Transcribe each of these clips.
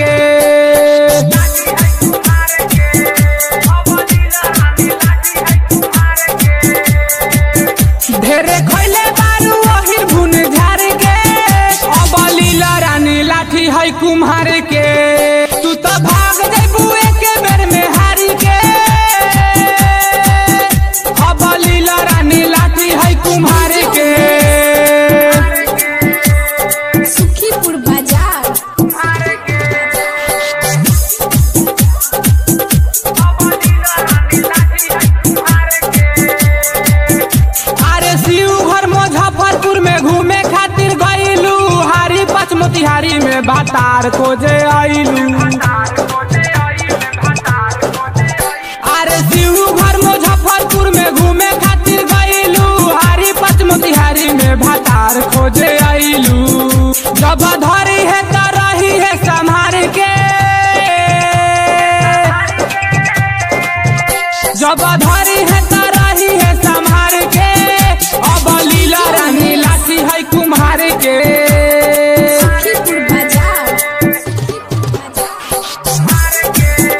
के ढेरे खैले बारू ओहिर भुन झार के अब लीला रानी लाठी है कुम्हार के तू तो भाग जेबू एके बेर में हारी के अब लीला रानी लाठी है कुम्हार के सुखीपुर बाजार अरे शिव घर मुजफ्फरपुर में घूमे खातिर गईलू हारी पच मोतिहारी में भातार खोजे आईलू अरे शिव घर मुजफ्फरपुर में घूमे खातिर गईलू हारी पच मोतिहारी में भातार खोजे आईलू जब धरी है तो रही है संभार के जब धरी है तो रही है संभार के अब लीला रानी लाठी है कुम्हार के सुखीपुर बाजार सुखीपुर बाजार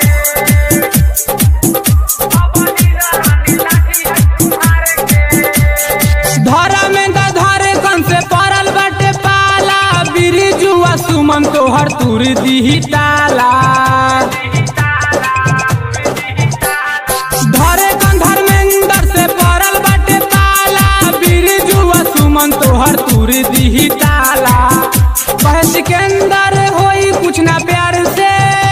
धरा में द धरे कन से पड़ल बाटे पाला बिरिजुआ सुमन तोहर तुर दिही ताला धरे कन धर्मेंद्र से पड़ल बाटे पाला बिरिजुआ सुमन तोहर तुर दिही ताला कहे सिकंदर होई कुछ ना प्यार से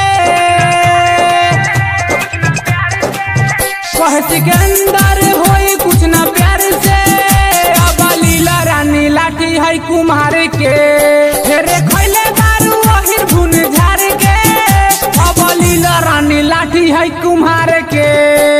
कहे सिकंदर होई कुछ ना प्यार से अब लीला रानी लाठी है कुम्हार के फेरे खैले दारू अहिर भुन झार के अब लीला रानी लाठी है कुम्हार के